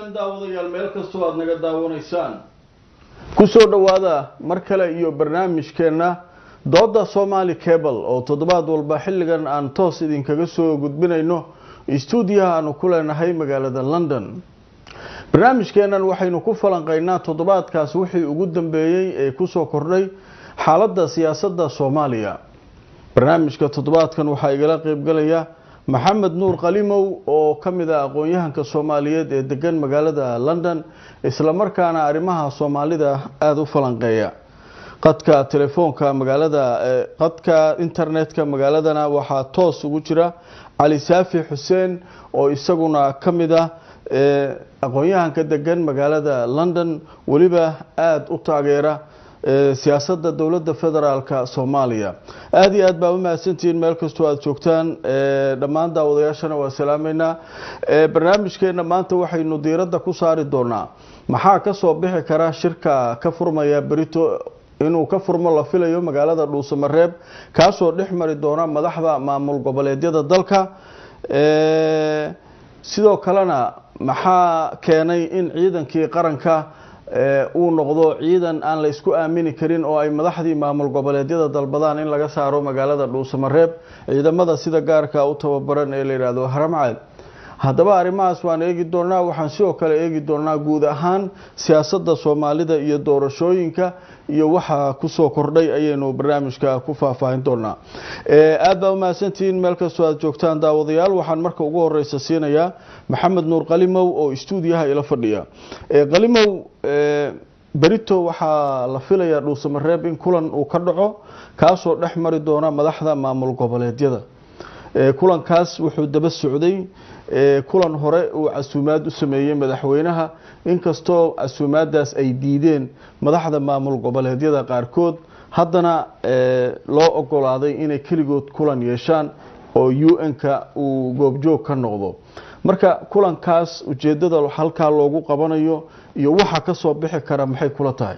daawadayaal meel kastoo aada naga daawanaysaan kusoo dhowaada mar kale iyo barnaamijkeenna dooda somali cable oo toddobaad walba xilligan aan toos idinkaga soo gudbinayno stuudiyaha aanu ku leenahay magaalada london barnaamijkeennan waxaynu ku falanqeynaa toddobaadkaas wixii ugu dambeeyey ee kusoo kordhay xaaladda siyaasadda soomaaliya barnaamijka toddobaadkan waxaa igala qeybgalaya maxamed nuur qalimow oo ka mid ah aqoon-yahanka soomaaliyeed ee degan magaalada london islamarkaana arrimaha soomaalida aada u falanqeeya qadka telefoonka magaalada qadka internetka magaaladana waxaa toos ugu jira cali saafi xuseen oo isaguna ka mid ah aqoon-yahanka degan magaalada london weliba aada u taageera siyaasadda dowladda federaalka soomaaliya aada iyo aad baa u mahadsantihiin meel kastoo aada joogtaan dhammaan daawadayaashana waa salaameynaa barnaamijkeena maanta waxaynu diiradda ku saari doonaa maxaa kasoo bixi kara shirka ka furmaya berito inuu ka furmo la filayo magaalada dhuusamareeb kaasoo dhex mari doona madaxda maamul goboleedyada dalka sidoo kalena maxaa keenay in ciidankii qaranka uu noqdo ciidan aan la isku aamini karin oo ay madaxdii maamul goboleedyada dalbadaan in laga saaro magaalada dhuusamareeb ciidamada sida gaarka u tababaran ee la yidhaahdo haramcad haddaba arrimahaas waan eegi doonaa waxaan sidoo kale eegi doonaa guud ahaan siyaasadda soomaalida iyo doorashooyinka iyo waxa kusoo kordhay ayaynu barnaamijka ku faahfaahin doonaa aada baa umahadsantihiin meel kastoo aada joogtaan daawadayaal waxaan marka ugu horeysa siinayaa maxamed nuur qalimow oo stuudiyaha ila fadhiya qalimow berito waxaa la filayaa dhuusamareeb in kulan uu ka dhaco kaasoo dhex mari doona madaxda maamul goboleedyada kulankaas wuxuu daba socday kulan hore uu casuumaad u sameeyey madaxweynaha inkastoo casuumaadaas ay diideen madaxda maamul goboleedyada qaarkood haddana loo ogolaaday inay keligood kulan yeeshaan oo u n-ka uu goobjoog ka noqdo marka kulankaas ujeedada halkaa loogu qabanayo iyo waxa kasoo bixi kara maxay kula tahay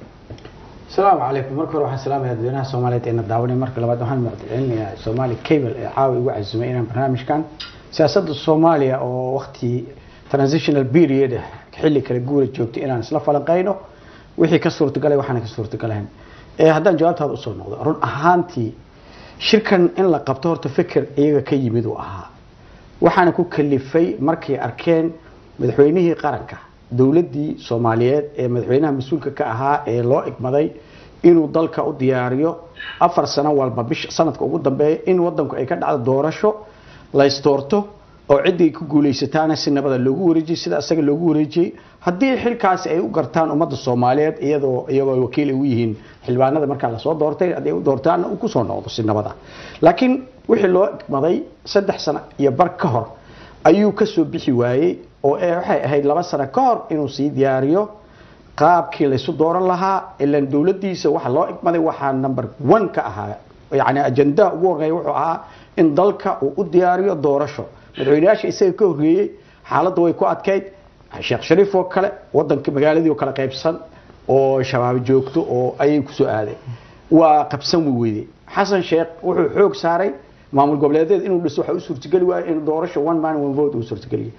asalaamu calaykum marka hore waxaan salaamaya dadweynaha soomaaliyeed eena daawanay marka labaad waxaan mucdcelinayaa soomaali cable ee caawa igu casumay inaan barnaamijkan siyaasadda soomaaliya oo wakti transitional period ah xilli kale guura joogtay inaan isla falanqeyno wixii ka suurtagalay waxaana ka suurtagalayn haddaan jawaabtaada usoo noqdo run ahaantii shirkan in la qabto horta fikir iyaga ka yimid uu ahaa waxaana ku kalifay markay arkeen madaxweynihii qaranka dowladdii soomaaliyeed ee madaxweynaha mas-uulka ka ahaa ee loo igmaday inuu dalka u diyaariyo afar sano walba bisha sanadka ugu dambeeya in wadanku ay ka dhacdo doorasho laystoorto oo ciddii ku guuleysataana si nabada loogu wareejiyey sida isaga loogu wareejiyey haddii xilkaasi ay u gartaan ummadda soomaaliyeed iyadoo iyagoo wakiil ay u yihiin xildhibaanada markaa lasoo doortay haddii ay u doortaanna uu kusoo noqdo si nabada laakiin wixii loo igmaday saddex sano iyo bar ka hor ayuu kasoo bixi waayey oo waxay ahayd laba sano ka hor inuu sii diyaariyo qaabkii laysu dooran lahaa ilan dowladiisa waxa loo igmaday waxaa number one ka ahaa yani ajandaha ugu horeeya wuxuu ahaa in dalka uu u diyaariyo doorasho madaxweyneyaasha isaga ka horreeyey xaaladda way ku adkayd sheekh shariif oo kale wadanka magaaladii oo kale qaybsan oo shabaab joogto oo ayay kusoo aaday waa qabsan wi weyday xasan sheekh wuxuu xoog saaray maamul goboleedeed inuu dhiso waxa u suurtageli waayo in doorasho one man one vote uu suurtageliyo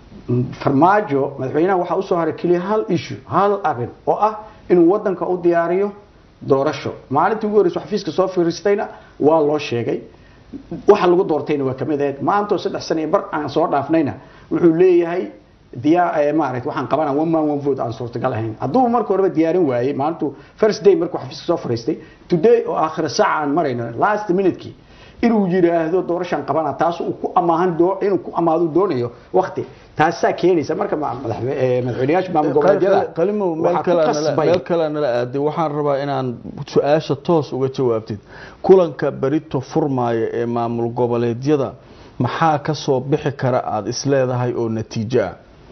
farmaajo madaxweynaha waxaa usoo haray keliya hal issue hal arin oo ah inuu wadanka u diyaariyo doorasho maalintii ugu horreysa xafiiska soo fiiristayna waa loo sheegay waxa lagu doortayna waa kamid ahayd maantoo saddex sana bar aan soo dhaafnayna wuxuu leeyahay diyaa maaragtay waxaan qabanaa one man one vote aan suurtagal ahayn hadduu marka horeba diyaarin waayey maalintu first day markuu xafiiska soo fariistay today oo aakhira saaca aan marayno last minute-kii inuu yiraahdo doorashaan qabana taas uu ku amaahan inuu ku amaado doonayo waqti taasaa keenaysa marka madaxweyneyaasha maamul goboleedyada qalimow meel kale nala aaday waxaan rabaa inaan su-aasha toos uga jawaabtid kulanka berito furmaaya ee maamul goboleedyada maxaa kasoo bixi kara aada isleedahay oo natiijo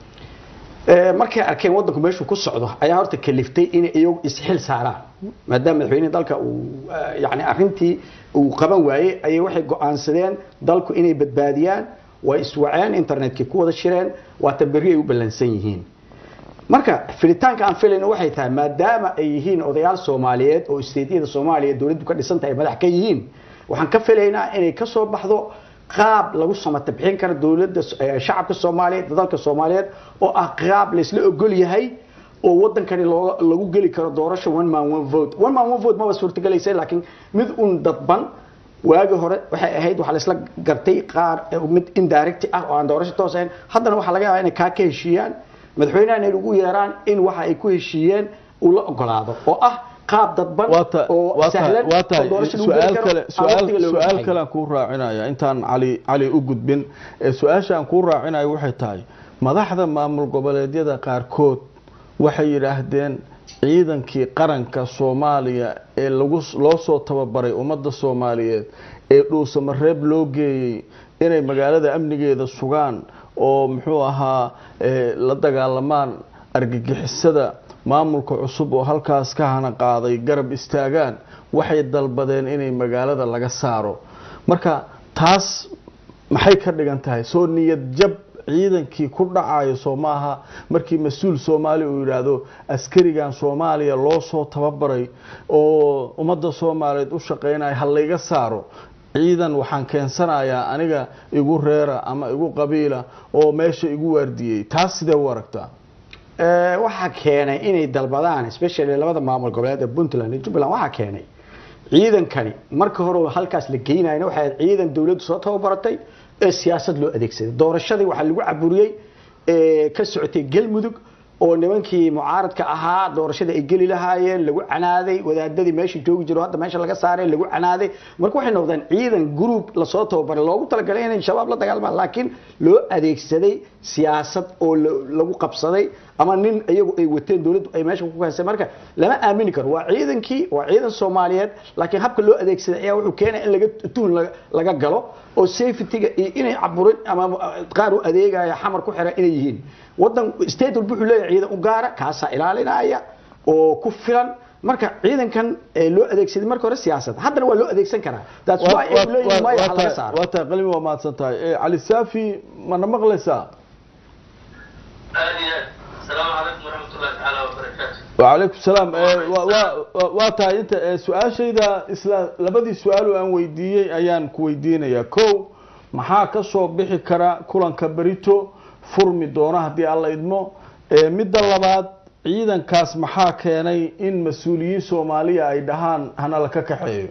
ah markay arkeen wadanku meeshuu ku socdo ayaa horta kaliftay inay iyagu isxil saaraan maadaama madaxweyne dalka uu yani arintii uu qaban waayey ayay waxay go-aansadeen dalku inay badbaadiyaan way iswaceen internetkii ku wada shireen waata berri ay u ballansan yihiin marka filitaanka aan filayno waxay tahay maadaama ay yihiin odayaal soomaaliyeed oo isteedyada soomaaliya dowladdu ka dhisan tahay madax ka yihiin waxaan ka filaynaa inay kasoo baxdo qaab lagu samata bixin karo dowladda eh, shacabka soomaaliyeed dalka soomaaliyeed oo ah qaab laysla ogol yahay oo wadankani loo- lagu geli karo doorasho one man one vote one man one vote maba suurtagelaysa laakiin mid un dadban waagi hore waxay ahayd waxaa laisla gartay qaar eh, mid indirect ah oo aan doorasho toos ahayn haddana waxaa laga yaabaa inay kaa ka heshiiyaan madaxweynahan ay ugu yeeraan in waxa ay ku heshiiyeen uu la ogolaado oo ah qaab dadban waa ta- oo waa tahay sahlan waa oo tahay doorasho lagu su-aal geli karo kale aan su-aal waqtiga looga su-aal baxayn. kale aan kuu raacinaya intaan cali cali u gudbin ee su-aasha aan kuu raacinayo waxay tahay madaxda maamul goboleedyada qaarkood waxay yidhaahdeen ciidankii qaranka soomaaliya ee lagu loo soo tababaray ummadda soomaaliyeed ee dhuusamareeb loo geeyey inay magaalada amnigeeda sugaan oo muxuu ahaa eh, la dagaalamaan argagixisada maamulka cusub oo halkaas ka hana qaaday garab istaagaan waxay dalbadeen inay magaalada laga saaro marka taas maxay ka dhigan tahay soo niyad jab ciidankii ku dhacayo soo maaha markii mas-uul soomaali uu yidhaahdo askarigan soomaaliya loo soo tababaray oo ummadda soomaaliyeed u shaqeynaya ha layga saaro ciidan waxaan keensanayaa aniga igu reera ama igu qabiila oo meesha igu waardiyey taas sidee u aragtaa Eh, waxaa keenay inay dalbadaan especially labada maamul goboleed ee puntland iyo jubbaland waxaa keenay ciidankani marka hore oo halkaas la geynayna waxay ahayd ciidan dowladdu soo tababaratay ee siyaasad loo adeegsaday doorashadii waxaa lagu caburiyey ee ka socotay galmudug oo nimankii mucaaradka ahaa doorashada ay geli lahaayeen lagu canaaday wadaadadii meesha joogi jiro hadda meesha laga saaray lagu canaaday marka waxay noqdeen ciidan group lasoo tababaray loogu talagalay inay shabaab la dagaalmaan laakiin loo adeegsaday siyaasad oo la- lagu qabsaday ama nin iyagu ay wateen dowladdu ay meesha ku kansay marka lama aamini karo waa ciidankii waa ciidan soomaaliyeed laakiin habka loo adeegsaday ayaa wuxuu keenaya in laga tuhun laga- laga galo oo safetyga iyo inay caburin ama qaar u adeegaya xamar ku xiran inay yihiin wadan state walba wuxuu leeyahay ciidan u gaara kaasaa ilaalinaya oo ku filan marka ciidankan ee loo adeegsaday marka hore siyaasad haddana waa loo adeegsan karaa that's why ay leeyihiin maya ha laga saaro waa tahay qalimi waa mahadsan tahay Eh, cali saafi mana maqlaysaa aad iyo aad asalaamu calaykum waraxmat ullahi tacaala wabarakaatu وعليكم السلام Eh, waa- waa- waa tahay inta eh, su-aashayda isla labadii su-aal oo aan weydiiyey ayaan ku weydiinayaa kow maxaa ka soo bixi kara kulanka berito furmi doona haddii alla idmo Eh, midda labaad ciidankaas maxaa keenay in mas-uuliyiin soomaaliya ay dhahaan hana la ka kaxeeyo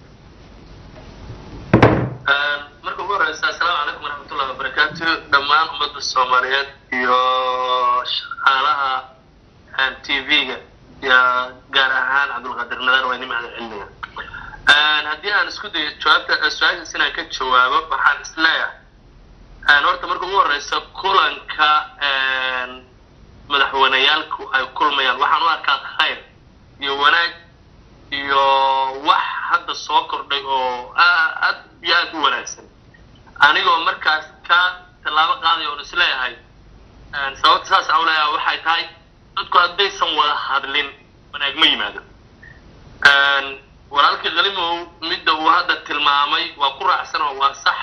marka ugu horeysa asalaamu calaykum waraxmat ullahi wabarakaatu dhammaan ummadda soomaaliyeed iyo shaqaalaha t v-ga iyo gaar ahaan cabdulqaadir nadar waa idin mahad celinaya haddii aan isku dayo jawaabta su-aashaas inaan ka jawaabo waxaan isleeyahay horta marka ugu horeysa kulanka madaxweyneyaalku ay kulmayaan waxaan u arkaa khayr iyo wanaag iyo wax hadda soo kordhay oo aad iyo aad u wanaagsan anigoo markaas ka tallaabo qaaday oon isleeyahay sababta saas aan uleeyahay waxay tahay dadku haddaysan wada hadlin wanaag ma yimaado walaalkii kalimow midda uu hadda tilmaamay waa ku raacsan oo waa sax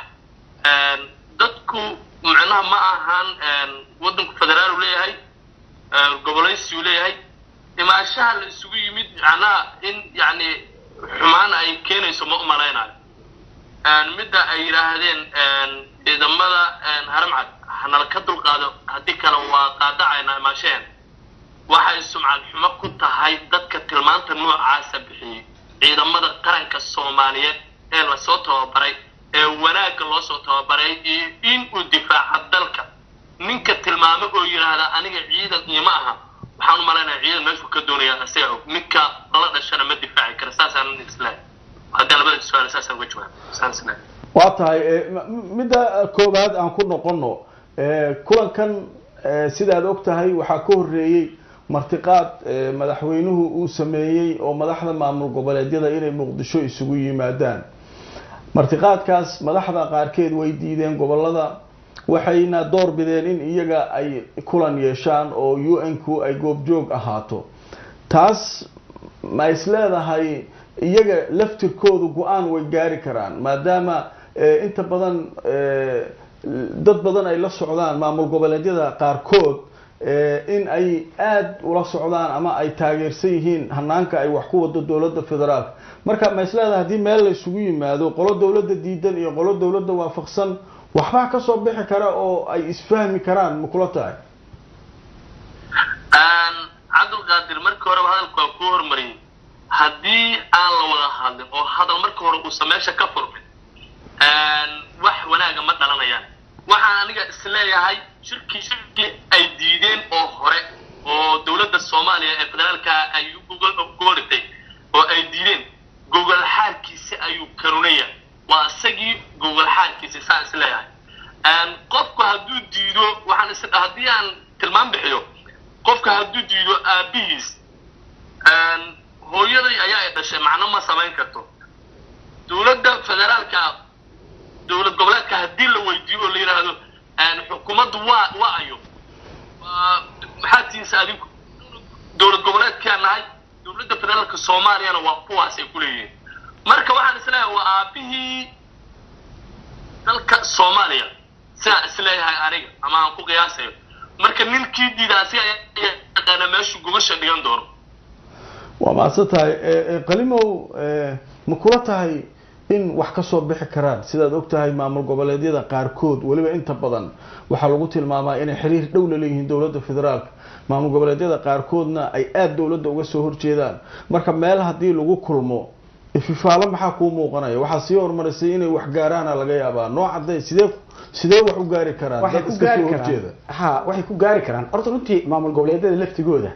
dadku macnaha ma ahan waddanku federaal uu leeyahay gobolaysi uu leeyahay imaashaha la isugu yimid macnaha in yacni xumaan ay keenayso ma umalaynayo midda ay yidhaahdeen ciidamada haramcad hanala ka dulqaado haddii kale waa qaadacayna imaashaheen waxay sumcad xumo ku tahay dadka tilmaanta noocaasa bixiyey ciidamada qaranka soomaaliyeed ee lasoo tababaray ee wanaagga loo soo tababaray iyo in uu difaaca dalka ninka tilmaamo oo yidhaahda aniga ciidan iyo ma aha waxaan u malaynaya ciidan meeshuu ka doonaya isaga og ninka la dhashana ma difaaci kara saasaan islahay haddii labada su-aal saasaan uga jawaab saan islahay waa tahay midda koowaad aan ku noqono kulankan sidaad og tahay waxaa ka horeeyey martiqaad madaxweynuhu uu sameeyey oo madaxda maamul goboleedyada inay muqdisho isugu yimaadaan martiqaadkaas madaxda qaarkeed way diideen gobolada waxayna door bideen in iyaga ay kulan yeeshaan oo u n ku ay goobjoog ahaato taas ma is leedahay iyaga laftirkoodu go-aan way gaari karaan maadaama inta badan dad badan ay la socdaan maamul goboleedyada qaarkood in ay aada ula socdaan ama ay taageersan yihiin hanaanka ay wax ku wado dowladda federaalka marka ma isleedahay haddii meel la isugu yimaado qolo dowladda diidan iyo qolo dowladda waafaqsan waxbaa kasoo bixi kara oo ay isfahmi karaan ma kula tahay cabdulqaadir markii horeba hadalku waa kuu hormariyey haddii aan la wada hadlin oo hadal marka hore uusan meesha ka furmin wax wanaaga ma dhalanayaan waxaan aniga isleeyahay shirkii shirkii ay diideen oo hore oo dowladda soomaaliya ee federaalka ay gogoldhigtay oo ay diideen gogol xaalkiisi ayuu karunaya waa isagii gogol xaalkiisi saan isleeyahay qofku hadduu diido waxaan is haddii aan tilmaam bixiyo qofka hadduu diido aabihiis hooyaday ayaa ay dhashay macno ma samayn karto dowladda federaalka dowlad goboleedka haddii la weydiiyo oo la yidhaahdo xukuumaddu waa waa ayo maxaa tiinsa adinku dowlad goboleedkaa nahay dowladda federaalka soomaaliyana waa kuwaas ay ku leeyihiin marka waxaan isleeyahay waa aabihii dalka soomaaliya sidaan isleeyahay aniga ama aan ku qiyaasayo marka ninkii diida asiga yaqaana meeshu gubasha dhigan doono waa mahadsan tahay qalimow ma kula tahay in wax kasoo bixi karaan sidaad og tahay maamul goboleedyada qaarkood weliba inta badan waxaa lagu tilmaamaa inay xiriir dhow la leeyihiin dowladda federaalka maamul goboleedyada qaarkoodna ay aada dowladda uga soo horjeedaan marka meel haddii lagu kulmo ififaalo maxaa kuu muuqanaya waxaa sii horumarisay inay wax gaaraana laga yaabaa noocade sidee sidee wax u gaari karaan waxay dad ku iska gaari soo karaan horjeeda ha waxay ku gaari karaan horta runtii maamul goboleedyada laftigooda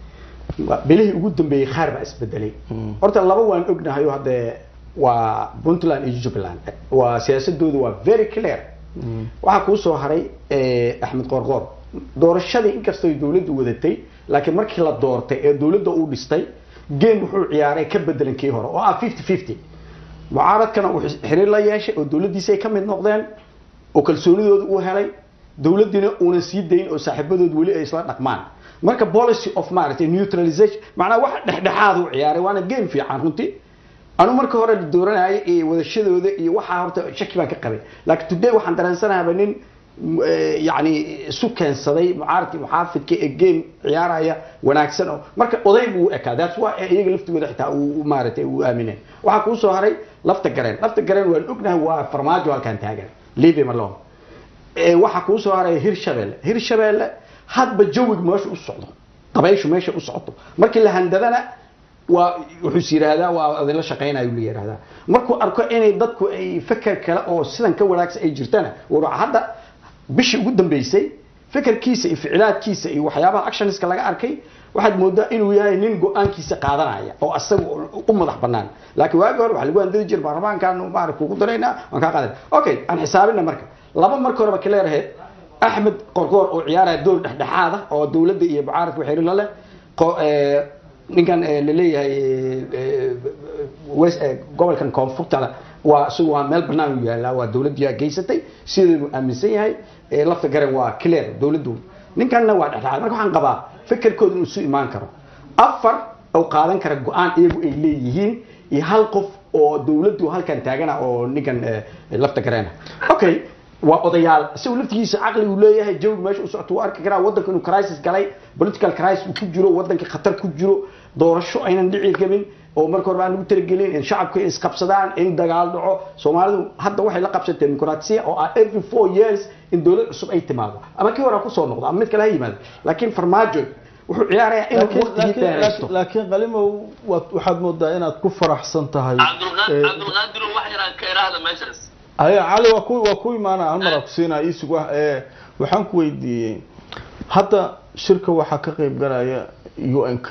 waa- bilihii ugu dambeeyey qaar baa isbedelay horta laba waan ognahay oo haddee waa puntland iyo jubbaland waa siyaasadooda waa very clear waxaa kuu soo haray eh, axmed qoorqoor doorashadii inkastoo ay dowladdu wadatay laakiin markii la doortay ee dowladda uu dhistay game wuxuu ciyaaray ka bedelan kii hore oo ah fifty fifty mucaaradkana uu xis- xiriir la yeeshay oo dowladdiisa ay ka mid noqdeen oo kalsoonidooda uu helay dowladdiina uunan sii dayn oo saaxiibadood weli ay isla dhaqmaan marka policy of maaragtay neutralization macnaha wax dhexdhexaad u ciyaaray waana game fiican runtii anu marka hore la dooranayay iyo wadashadooda iyo waxaa horta shaki baan ka qabay laakiin today waxaan dareensanahaaba nin m- eh, yacni isu keensaday mucaaradkii muxaafidka ee game ciyaaraya wanaagsan oo marka oday buu u ekaa that's why iyaga laftigooda xitaa uu u maaragtay uu aamineen waxaa kuu soo haray lafta gareen lafta gareen waan ognahay waa farmaajo halkan taagan leave malone ee waxaa kuu soo haray hirshabelle hirshabelle hadba jawiga meesha u socdo dabayshu meesha u socoto markii la handadana waa wuxuu is yidhaahdaa waa adila shaqaynayo la yidhaahdaa markuu arko inay dadku ay feker kale oo sidan ka wanaagsan ay jirtana war hadda bishii ugu dambeysay fekerkiisa iyo ficlaadkiisa iyo waxyaabaha actionska laga arkay waxaad moodaa inuu yahay nin go-aankiisa qaadanaya oo asaga u madax banaan laakiin waagi hore waxaa lagu handadi jira baarlamaankan maarag kugu daraynaa waan kaa qaadan okay aan xisaabina marka laba marka horeba ka leeraheed axmed qorqoor oo ciyaaraya door dhexdhexaad ah oo dowladda iyo mucaaradka xiriir la leh qo- eh, ninkan eh, laleeyahay eh, west eh, gobolkan koonfurta waa isagu waa meel banaan u yaallaa waa dowladdiyaa geysatay sideedu aaminsan yahay eh, lafta garen waa clear dowladdu ninkanna waa dhexdhexaad marka waxaan qabaa fekerkooda inuu isu imaan karo afar oo qaadan kara go-aan iyagu ay leeyihiin iyo hal qof oo dowladdu halkan taagana oo ninkan eh, lafta gareena okay waa odayaal isagu laftigiisa caqli uu leeyahay jawiga meesha u socto uu arki karaa waddanka inuu crisis galay political crisis uu ku jiro waddanka khatar ku jiro doorasho aynan dhici rabin oo marka hore aan lagu talagelin in shacabku ay isqabsadaan in dagaal dhaco soomaalidu hadda waxay la qabsatay dimuqraasiya oo ah every four years in dowlad cusub ay timaado ama kii hore ha kusoo noqdo ama mid kale ha yimaado laakiin farmaajo wuxuu ciyaarayaa inuu laakiin waqtigii laakiin dheeraysto laakiin- laakiin qalimow waad- waxaad moodaa inaad ku faraxsan tahay cabdulqaadir Eh, cabdulqaadir wax yaraan ka iraahda meeshaas haya cali waa ku waa ku imaana hal mar aan ku siinaa iisug wax ee waxaan ku weydiiyey hadda shirka waxaa ka qayb galaya un-ka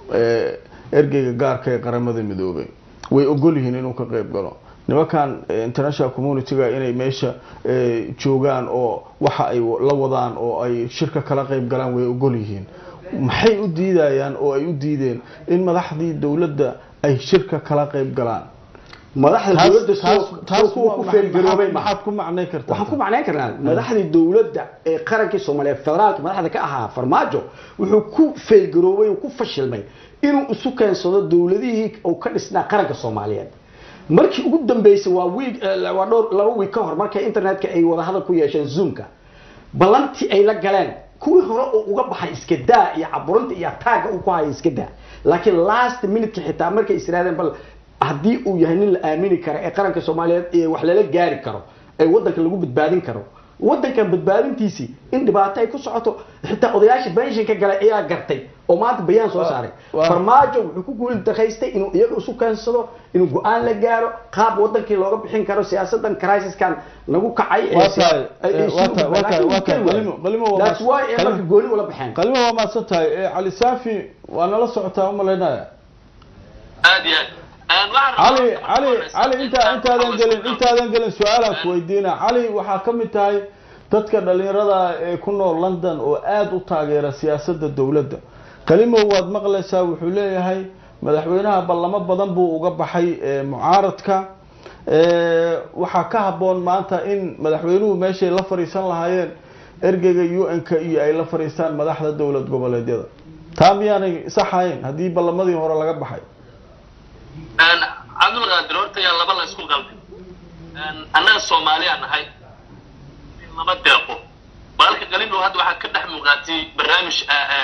ee ergeyga gaarka ee qaramada midoobay way ogol yihiin inuu ka qayb galo nimankan eh, international community-ga inay meesha eh, joogaan oo waxa ay la wadaan oo ay shirka kala qayb galaan way ogol yihiin maxay u diidayaan oo ay u diideen in madaxdii dowladda ay shirka kala qayb galaan madaxda taas dowladda taas soo taas kuwa ku feergaroobay maaha maxaad ku macnay kartaa waxaan ku macnayn karnaa madaxdii dowladda ee qarankii soomaaliyeed federaalka madaxda ka ahaa farmaajo wuxuu ku feelgaroobay oo ku fashilmay inuu isu keensado dowladihii uu ka dhisnaa qaranka soomaaliyeed markii ugu dambeysay waa wiig waa dhowr laba wiig ka hor markay internetka ay wada hadal ku yeesheen zoomka ballantii ay la galeen kuwii hore uu uga baxay iska daa iyo caburinta iyo ataaga uu ku hayo iska daa laakiin last minute xitaa markay israadeen bal haddii uu yahay nin la aamini karo ee qaranka soomaaliyeed ee wax lala gaari karo ee wadanka lagu badbaadin karo wadankan badbaadintiisii in dhibaato ay ku socoto xitaa odayaasha benshinka galay ayaa gartay oo maanta bayaan soo saaray waa- farmaajo wuxuu ku guultakaystay inuu iyaga isu keensado inuu go-aan la gaaro qaab wadankii looga bixin karo siyaasadan crisiskan nagu kacay ee Waa si- tahay, ay- ay eh, si waa u tahay, waa tahay, laakiin waa tahay. wuu kari Qalimo- qalimo waa waayay. That's mas- why ay qalimo- marka gooni ula baxeen qalimo waa mahadsan tahay Eh, cali saafi waa nala socotaa umalaynaya aad iyo aad waxaan cali rabaa- cali cali inta intaadan gelin intaadan gelin su-aalaan ku weydiina cali waxaa ka mid tahay dadka dhalinyarada ee ku nool london oo aada u taageera siyaasadda dowladda kalimow waad maqlaysaa wuxuu leeyahay madaxweynaha ballamo badan buu uga baxay ee mucaaradka ee, waxaa ka habboon maanta in madaxweynuhu meeshay la fadhiisan lahaayeen ergeyga u n-ka iyo ay la fadhiistaan madaxda dowlad goboleedyada taa miyaanay saxahayn haddii ballamadii hore laga baxay cabdulqaadir horta yaa laba la isku qalday annaga soomaaliyaa nahay in lama deeqo walaalka qaliblow hadda waxaa ka dhex muuqaatay barnaamij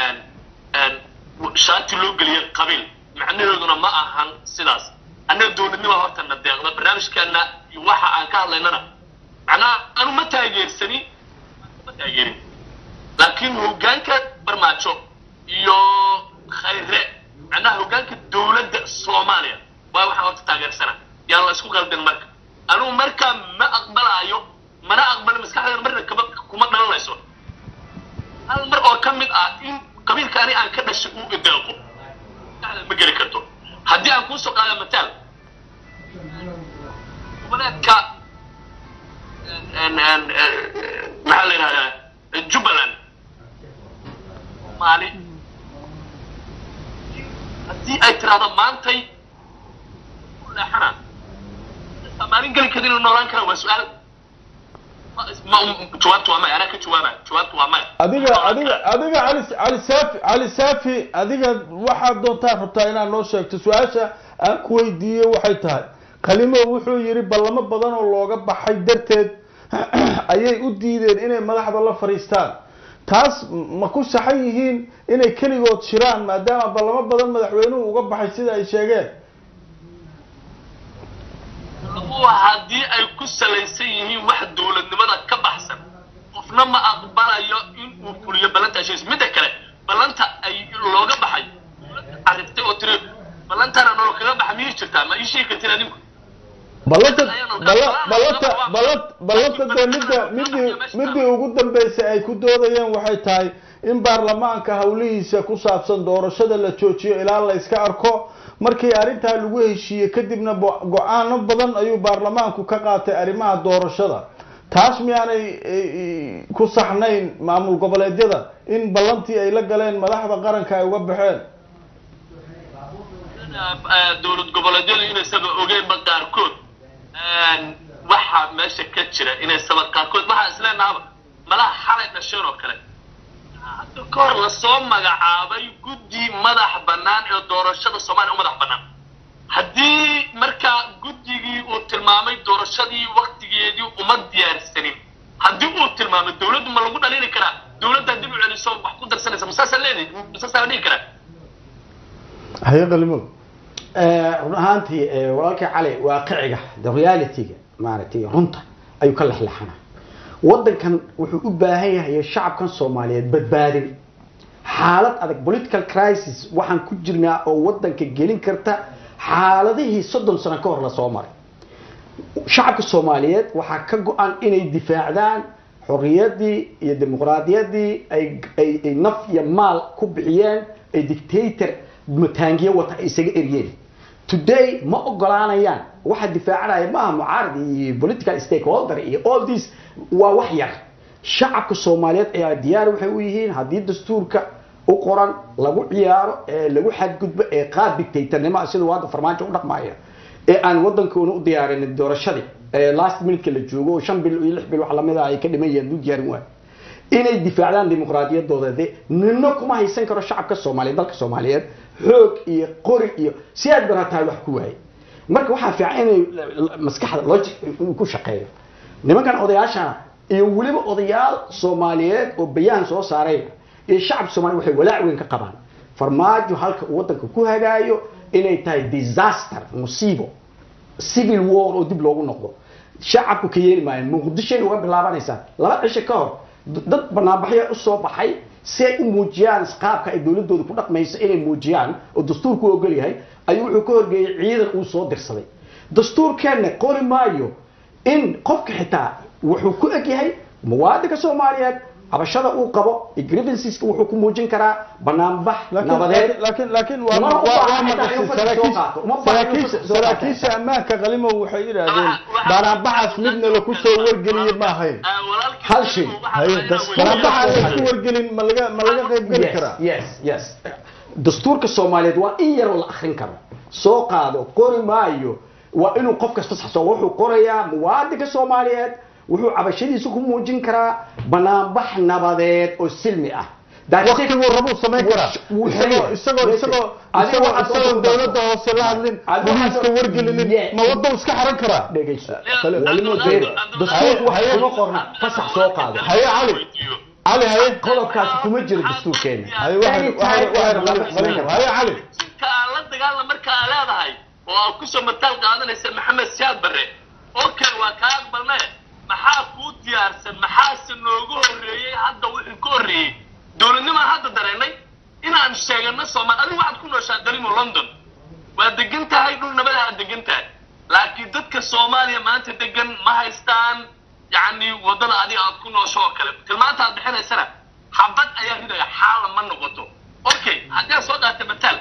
shaati loo geliyay qabiil macnaheeduna ma ahan sidaas annaga dowladnima horta na deeqda barnaamijkeena iyo waxa aan ka hadlaynana macnaha anu ma taageersani ma taageerin laakiin hoggaanka barmaajo iyo khayre macnaha hoggaanka dowladda soomaaliya waa waxaan horta taageersana yaan la isku qaldin marka anugu markaa ma aqbalaayo mana aqbali maskaxdeeda marna kama kuma dhalanayso hal mar oo ka mid ah in qabiilka ani aan ka dhashay uu ideeqo maskaxdeeda ma geli karto haddii aan kuusoo qaada mataal goboleedka maxaa la yidhahdaa jubbaland maali haddii ay tiraahdo maantay u leexana maalin geli kadin inuu noolaan kara waa su-aal ma jawaabtu waa maya anaa ka jawaabaya jawaabtu waa maya adiga adiga adiga cali cali saafi cali saafi adiga waxaad doontaa rabtaa inaad noo sheegto su-aasha aan ku weydiiyey waxay tahay qalimo wuxuu yidhi ballamo badan oo looga baxay darteed ayay u diideen inay madaxda la fadhiistaan taas ma ku saxan yihiin inay keligood shiraan maadaama ballamo badan madaxweynuhu uga baxay sida ay sheegeen labuhu haddii ay ku salaysan yihiin wax dowladnimada ka baxsan qofna ma aqbalayo in uu fuliyo ballanta heshiis midda kale ballanta ay looga baxay arriftay oo tiri ballantana nolol kaga baxa miyay jirtaa ma ii sheegi kartiin adinku ballanta balla- ballanta balla- ballanta dee midda midii midii ugu dambeysay ay ku doodayeen waxay tahay in baarlamaanka howlihiisa ku saabsan doorashada la joojiyo ilaa la iska arko markii arrintaa lagu heshiiyey kadibna bo- go-aano badan ayuu baarlamaanku ka qaatay arrimaha doorashada taas miyaanay eh, ku saxnayn maamul goboleedyada in ballantii ay la galeen madaxda qaranka ay uga baxeen dowlad goboleedyadu inaysaba ogeynba qaarkood waxa meesha ka jira inaysaba qaarkood waxaa isleenahaba malaha xalay dhasheen oo kale hadda ka hor lasoo magacaabay guddi madax bannaan ee doorashada soomaaliya u madax bannaan haddii markaa guddigii uu tilmaamay doorashadii waktigeedii uma diyaarsanin haddii uu tilmaamay dowladdu ma lagu dhalini karaa dowladda dib u celiso wax ku darsanaysa masaasaa leedahay masaasaa la dhihi karaa haye qalimo run ahaantii eh, walaalkii cali waaqiciga the realityga maaragtay runta ayuu ka lexlexanaa wadankan wuxuu u baahan yahay shacabkan soomaaliyeed badbaadin xaalad adag political crisis waxaan ku jirnaa oo wadanka gelin karta xaaladihii soddon sano ka hor lasoo maray shacabka soomaaliyeed waxaa ka go-an inay difaacdaan xorriyadii iyo dimuqraadiyadii ay ay ay naf iyo maal ku bixiyeen ay dictator mataangiyo wata ay isaga eryeen today ma ogolaanayaan waxa difaacanaya maaha mucaarad iyo political stakeholder iyo all this waa wax yar shacabka soomaaliyeed ayaa diyaar waxay u yihiin haddii dastuurka u qoran lagu ciyaaro ee lagu xadgudbo ee qaad dictatornimo sida uu hadda farmaajo u dhaqmaya ee aan wadankoona u diyaarin doorashadii ee last minute la joogo oo shan bil iyo lix bil wax lamid ah ay ka dhiman yihiin u diyaarin waay inay difaacdaan dimuqraadiyadooda de nino kuma haysan karo shacabka soomaaliyeed dalka soomaaliyeed xoog iyo qori iyo si aad barataa wax ku waayay marka waxaa fiican inay maskaxda logic uu ku shaqeeyo nimankan odayaashana iyo weliba odayaal soomaaliyeed oo bayaan soo saaray iyo shacabka soomaliya waxay walaac weyn ka qabaan farmaajo halka uu waddanka ku hagaayo inay tahay disaster musiibo civil war oo dib loogu noqdo shacabku ka yeeli maayan muqdishoay uga bilaabanaysaa laba cisho ka hor dad banaanbaxya usoo baxay si ay u muujiyaan qaabka ay dowladooda ku dhaqmayso inay muujiyaan oo dastuurku ogol yahay ayuu wuxuu ka horgeeyey ciidan uu soo dirsaday dastuurkeenna qori maayo in qofka xitaa wuxuu ku eg yahay muwaadinka soomaaliyeed cabashada uu qabo grievanceska wuxuu ku muujin karaa banaanbax nabadeed laakiin laakiin waa Uma waa- baahan waa xitaa maqashay inuu fadhi soo qaato. Uma baahan inuu saraakiisha fadhi soo qaato. saraakiisha ammaanka qalimow waxay yidhaahdeen Waxa- waxa- baanaanbaxaas midna laku soo wargeliye ma ahayn Ah, walaalkii Hal shay. waxaa haye rabaa inaan baanaanbaxa aan weydiiyo. laisku wargelin ma laga ma laga qayb geli yes, karaa yes yes dastuurka soomaaliyeed waa in yaroo la akrin karo soo qaado qori maayo waa inuu qof kasta saxso wuxuu qorayaa muwaadinka soomaaliyeed wuxuu cabashadiisa ku muujin karaa banaanbax nabadeed oo silmi ah That's it. waqtiguu rabuu samayn karaa Wuu isagoo xiray. isagoo Yes. isagoo Adiga isagoo waxaad isagoo soo dowladda hoose la hadlin Adiga waxaad booliiska soo- wargelinin Yes. ma wadda iska xaran karaa dhegayso Kale- walimo deeri dastuurku waxa kuma qorna fasax soo qaado Haye, Cali. cali haye qodobkaasi kuma jiro dastuurkeena haye waxay waxay waxay Anytime. haye cali ka aan la dagaalna marka aa leedahay oo aad kusoo mataal qaadanaysa maxamed siyaad barre okay waa kaa aqbalne maxaa kuu diyaarsan maxaase noogu horreeyey hadda wixii ka horreeyey dowladnimaan hadda dareennay inaan sheegano soomaali adigu waxaad ku nooshaa dalimo london waa degan tahay dhul nabada aad degan tahay laakiin dadka soomaaliya maanta degan ma haystaan yacni waddada adiga aad ku noosho oo kale tilmaanta aad bixinaysana xabad ayaa ridaya xaala ma noqoto okay haddii aad soo dhaartay mataal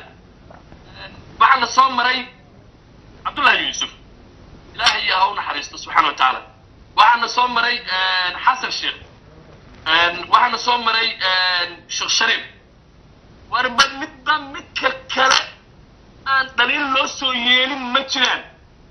waxaana soo maray cabdullahi yuusuf ilaahay ha u naxariisto subxaana wa tacaala waxaana soo maray xasan sheekh waxaana soo maray sheekh shariif warba midba midka kale aan dhaliil loo soo yeelin ma jiraan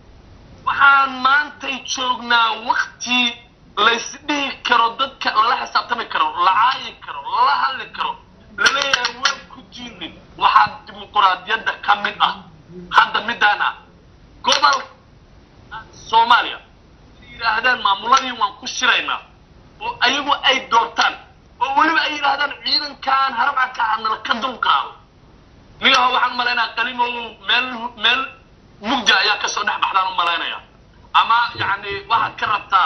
waxaan maantay joognaa wakti laysdhihi karo dadka lala xisaabtami karo la caayi karo lala hadli karo laleeyahay waan ku diinin waxaa dimuquraadiyadda ka mid ah hadda midaan ah gobol soomaaliya ay yidhaahdaan maamuladii waan ku shiraynaa oo ayagu ay doortaan oo weliba ay yidhaahdaan ciidankan harabcanka hadnala ka dulqaado nigaho waxaan malaynaya qalimow meel meel mugdi ayaa kasoo dhex baxdaan u malaynaya ama yani waxaad ka rabtaa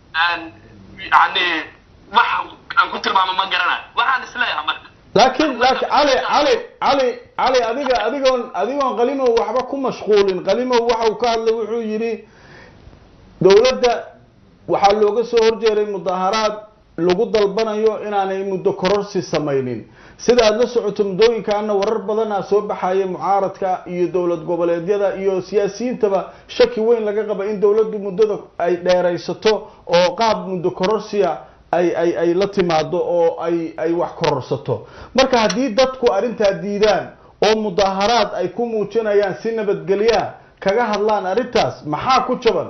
yani wax aan ku tilmaamo ma garanayo waxaan isleeyahay marka laakiin laakiin cali cali cali cali adiga adigoon adigoon qalimow waxba ku mashquulin qalimow waxa uu ka hadlay wuxuu yidhi dowladda waxaa looga soo horjeeray mudaharaad lagu dalbanayo inaanay muddo kororsi samaynin sida aada la socoto muddooyinkaana warar badanaa soo baxaya mucaaradka iyo dowlad goboleedyada iyo siyaasiyiintaba shaki weyn laga qaba in dowladdu muddada ay dheeraysato oo qaab muddo kororsiya ay ay ay la timaado oo ay ay wax kororsato marka haddii dadku arrintaa diidaan oo mudaharaad ay ku muujinayaan si nabadgelya kaga hadlaan arrintaas maxaa ku jaban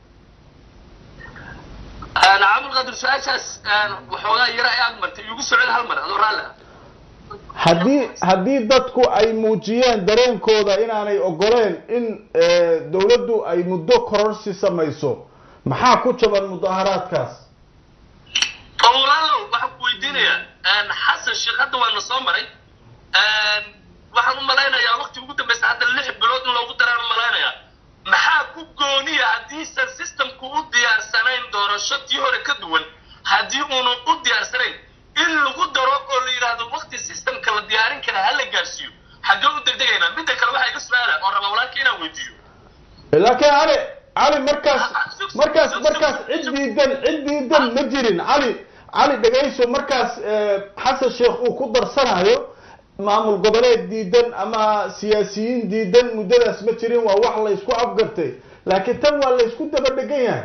cabdulqaadir su-aashaas waxoogaa yara ay aad martay igu socod hal mar adoo raalli ah haddii haddii dadku ay muujiyeen dareenkooda inaanay ogoleen in dowladdu ay muddo kororsi samayso maxaa ku jaban mudaharaadkaas walaalow waxaan ku weydiinayaa xasan sheekh hadda waana soo maray waxaan u malaynayaa waqti ugu dambeysa hadda lix bilood in loogu daraan u malaynayaa maxaa ku gooniya haddiisan systemku u diyaarsanayn doorasho tii hore ka duwan haddii uunan u diyaarsanayn in lagu daro oo la yidhaahdo waqti systemka la diyaarin kara ha la gaarsiiyo xaggee u degdegaynaa midda kale waxaa iga su-aala oo rabaa walaalka inaan weydiiyo laakiin cali cali markaas markaas markaas cid diidan cid diidan ma jirin cali cali dhegayso markaas xasan sheekh uu ku darsanayo maamul goboleed diidan ama siyaasiyiin diidan muddadaas ma jirin waa wax la isku afgartay laakiin tan waa la isku daba dhegan yahay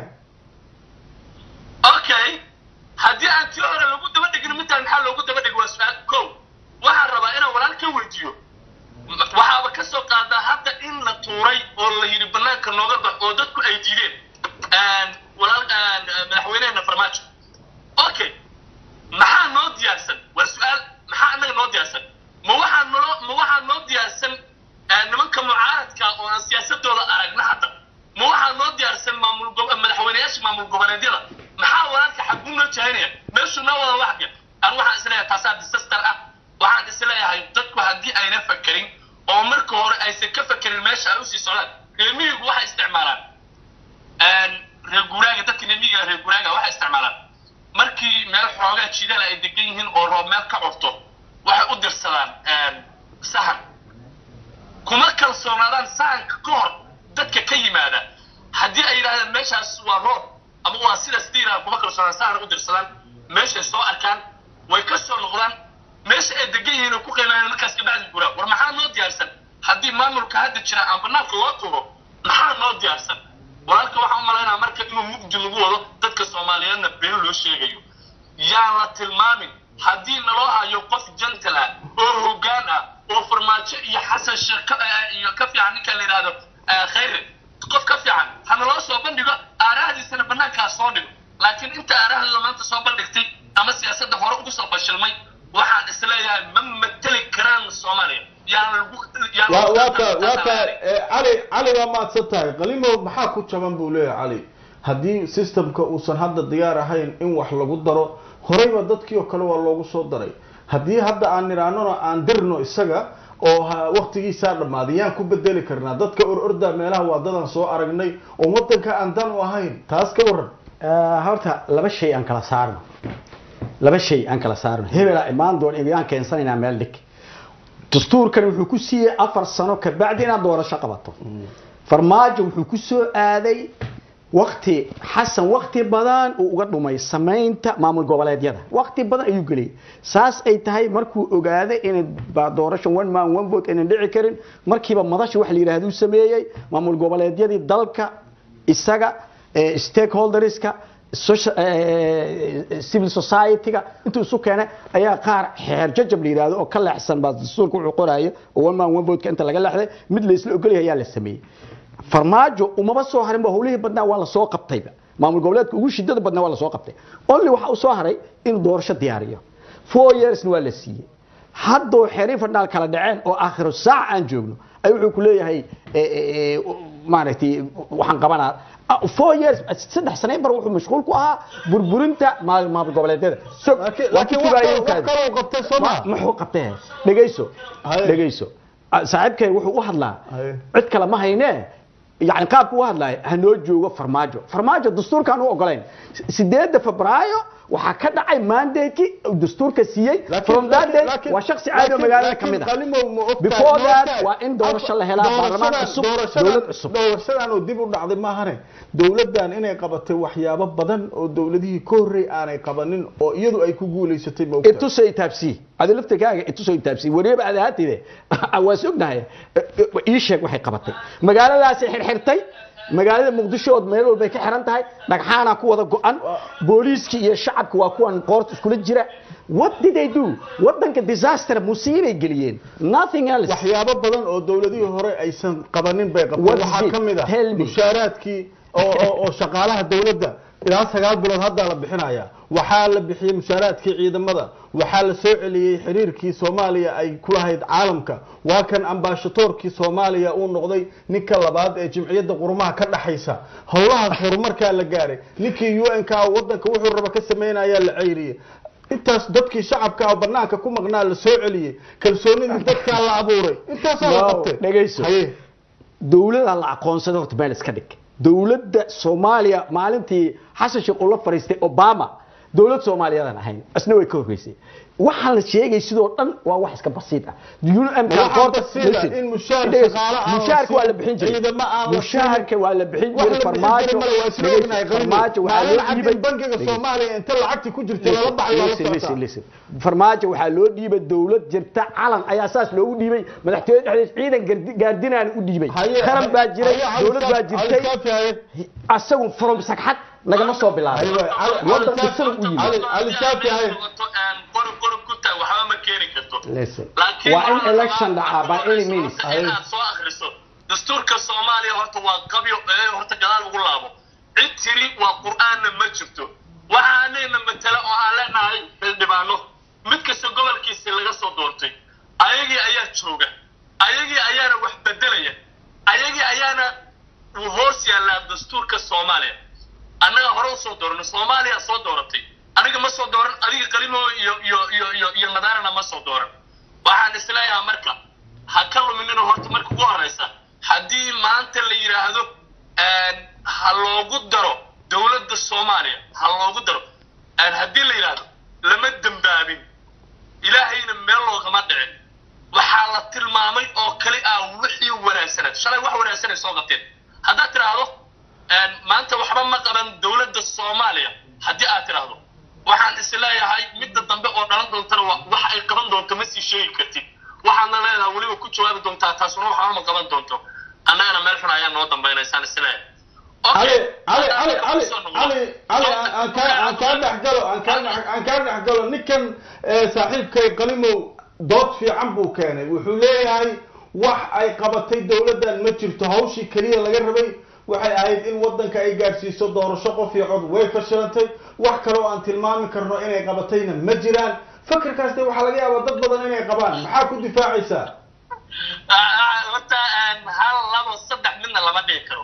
okay haddii aan tii hore lagu daba dhigin midtaan maxaa loogu daba dhigi waa su-aal ko waxaan rabaa inaan walaal ka weydiiyo waxaaba ka soo qaadaa hadda in la tuuray oo la yidhi banaanka nooga bax oo dadku ay diideen walaal madaxweyneheena farmaajo okay maxaa noo diyaarsan waa su-aal maxaa annaga noo diyaarsan ma waxaa noo ma waxaa noo diyaarsan nimanka mucaaradka oo aan siyaasadooda aragna hadda ma waxaa noo diyaarsan maamul madaxweyneyaasha maamul goboleedyada maxaa walaalka xaguu noo jahaynaya meeshuu noo wada waxga an waxaan isleeyahay taasaa disaster ah waxaan isleeyahay dadku haddii ayna fakerin oo marka hore aysan ka fakerin meesha ay usii socdaan reemiyigu waxay isticmaalaan reer guuraaga dadka reemiyiga reer guuraaga waxay isticmaalaan markii meel xoogaa jidaal ay degan yihiin oo roob meel ka curto waxay u dirsadaan sahan kuma kalsoonaadaan sahanka ka hor dadka ka yimaada haddii ay yidhahdeen meeshaas waa roob ama waa sidaas diiraa kuma kalsoonaan sahan u dirsadaan meeshay soo arkaan way ka soo noqdaan meesha ay degan yihiin oo ku qiimeeyaan markaas kabacdi guraa war maxaa noo diyaarsan haddii maamulka hadda jira aan banaanka loo tuuro maxaa noo diyaarsan walaalka waxaan u malaynaa marka inuu mugdi lagu wado dadka soomaaliyeedna been loo sheegayo yaan la tilmaamin haddii naloo hayo qof jantal ah oo hoggaan ah oo farmaajo iyo xasan sheekh iyo ka fiican ninka la yidhaahdo khayre qof ka fiican ha naloo soo bandhigo aarahdiisana banaankaa soo dhigo laakiin inta aarahdooda maanta soo bandhigtay ama siyaasadda hore ugu soo fashilmay waxaan isleeyahay ma mateli karaan soomaaliya yaan lagu yaan waa lagu waa ka waa ka tartamayaa. eh, cali cali waa maadsan tahay qalimow maxaa ku jaban buu leeyahay cali haddii systemka uusan hadda diyaar ahayn in wax lagu daro horeyba dadkii oo kale waa loogu soo daray haddii hadda aan nidhaanona aan dirno isaga oo ha- waqtigiisaa dhammaaday yaan ku bedeli karnaa dadka or orda meelaha waadadan soo aragnay oo wadanka aan dan u ahayn taas ka waran Eh, horta laba shay aan kala saarno laba shay aan kala saarno hebelaa imaan doon igaan keensanaynaa meel dhig dastuurkan wuxuu ku siiyey afar sano kabacdi inaad doorasho qabato farmaajo wuxuu ku soo aaday wakti xasan wakti badan uu uga dhumay samaynta maamul goboleedyada wakti badan ayuu geliyay saas ay tahay markuu ogaaday inay ba- doorasho one man one vote aynan dhici karin markiiba madasha wax la yidhahduu sameeyey maamul goboleedyadii dalka isaga eh, stakeholderska social- eh, civil society-ga intuu isu keenay ayaa qaar xeer jajab la yidhahdo oo ka leexsan baa dastuurka wuxuu qoraayo oo one man one vote-ka inta laga leexday mid la isla ogolyahay ayaa la sameeyey farmaajo umaba soo harin ba howlihii badnaa waa la soo qabtayba maamul goboleedka ugu shidada badnaa waa la soo qabtay only waxa uu soo haray inuu doorasho diyaariyo four yearsna waa la siiyey haddoo xeerin fadhaal kala dhaceen oo aakhiru saac aan joogno ay wuxuu ku leeyahay eh, eh, eh, maaragtay waxaan qabanaa ah, four years saddex sanayn bar wuxuu mashquul ku ahaa burburinta maamul maamul goboleedyada So, laakiin waa laakiin ku wax tugaayay kale- wax kaadi. kaloo qabtay soo Ma- maa muxuu qabtee dhegayso Haye. dhegayso Ah, saaxiibkay wuxuu u hadlaa Haye. cid kale ma haynee yani qaabku u hadlaayo hanoo joogo farmaajo farmaajo dastuurkaan u ogolayn sideedda febraayo waxaa ka dhacay mandate dastuurka siiyey from that day waa shaksi caadi oo magaalada ka mid ah Before that, waa in doorasho la helaa, baarlamaan cusub, dowlad cusub. doorashadan oo dib u dhacday maahane dowladdan inay qabatay waxyaabo badan oo dowladihii ka horrey aanay qabanin oo iyadu ay ku guulaysatay ma ogtahay itusay taabsi adi laftirkaaga itusay taabsi wariba aad ahaatide waa sognahay ii sheeg waxay qabatay magaaladaasay xirxirtay magaalada muqdisho ood meel walbay ka xiran tahay dhagxaana ku wada go-an booliiskii iyo shacabka waa kuwan qoorta iskula jira what did they do wadanka disaster musiibay geliyeen nothing else waxyaabo badan oo dowladihii hore aysan qabanin bay qabteen What waxaa did? ka mid ah Tell me. mushaaraadkii oo oo- oo shaqaalaha dowladda ilaa sagaal bilood haddaa la bixinaya waxaa la bixiyey mushaaraadkii ciidamada waxaa la soo celiyey xiriirkii soomaaliya ay ku lahayd caalamka waa kan ambaashadoorkii soomaaliya uu noqday ninka labaad ee jimciyadda qurumaha ka dhaxaysa howlahaas horumarkaa la gaaray ninkii u n ka wadanka wuxuu raba ka samaynayaa la ceyriyey intaas dadkii shacabka oo banaanka ku maqnaa la soo celiyey kalsoonidii dadkaa la abuuray intaasaa la No, qabtay dhegayso. Haye. dowlada la aqoonsaday horta meel iska dhig dowladda soomaaliya maalintii xasan sheekh uu la fariistay obama dowlad soomaaliyadan ahayn isna way ka horreysay waxaan la sheegay sidoo dhan waa wax iska basiid ah Waxaa basiid ah in mushaar shaqaale aan la mushaarka waa la siin, bixin jiray ciidamo aan la mushaarka waa la bixin wax jiray la bixin farmaajo jiray male waa isla ognahay farmaajo waxaa maalin loo cad dhiibay in bangiga soomaaliya inta lacagtii ku jirta lala baxay waa la Listen, listen, socotaa listen. farmaajo waxaa loo dhiibay dowlad jirta calan ayaa saas loogu dhiibay madaxtooyada dhexdeed ciidan gardi- gaardinaan u dhiibay Haye, qaran baa jiray haye, dowlad baa Ali jirtay Kaafi, haye. asagu from sagxad nagama soo bilaabay Haye, Ali- Ali wadan Kaafi, isaga u yimid Ali- Ali Shaafi, haye. qori qori ku tahay waxba ma keeni karto Listen. laakiin waa in waxaa election rabaa dhacaa by marka any horeysa means horta inaad soo akhriso dastuurka soomaaliya horta waa qabyo ee horta gadaal ugu laabo cid tiri waa qur'aanna ma jirto waxaanayna matala oo aan leenahay xildhibaano mid kasta gobolkiisa laga soo doortay ayagii ayaa jooga ayagii ayaana wax bedelaya ayagii ayaana uu hoos yaallaa dastuurka soomaaliya annaga hore usoo dooranay soomaaliya soo dooratay aniga ma soo dooran adiga qalimo iyo iyo iyo iyo iyo nadaarana ma soo dooran waxaan isleeyahaa marka ha ka luminina horta marka ugu horeysa haddii maanta la yidhaahdo ha loogu daro dowladda soomaaliya ha loogu daro haddii la yidhaahdo lama dembaabin ilaahayna meel loogama dhicin waxaa la tilmaamay oo kali ah wixii wanaagsanaa shalay wax wanaagsanay soo qabteen haddaad tidhaahdo maanta waxba ma qaban dowladda soomaaliya haddii aad tidhaahdo waxaan isleeyahay midda dambe oo dhalan doontana wax ay qaban doonto ma sii sheegi kartid waxaadna leedahay weliba ku jawaabi doontaa taasuna waxba ma qaban doonto annagana meel xun ayaa noo dambaynaysaan isleeyahay cali cali cali cali cali cali aan kaa aan kaa dhex galo aan kaa aan kaa dhex galo ninkan saaxiibkay qalimow dood fiican buu keenay wuxuu leeyahay wax ay qabatay dowladdan ma jirto hawshii keliya laga rabay waxay ahayd in waddanka ay gaadhsiiso doorasho qof iyo cod way fashilantay wax kale oo aan tilmaami karno inay qabatayna ma jiraan fakarkaas de waxaa laga yaabaa dad badan inay qabaan maxaa ku difaacaysaa horta hal labo saddex midna lama dhigi karo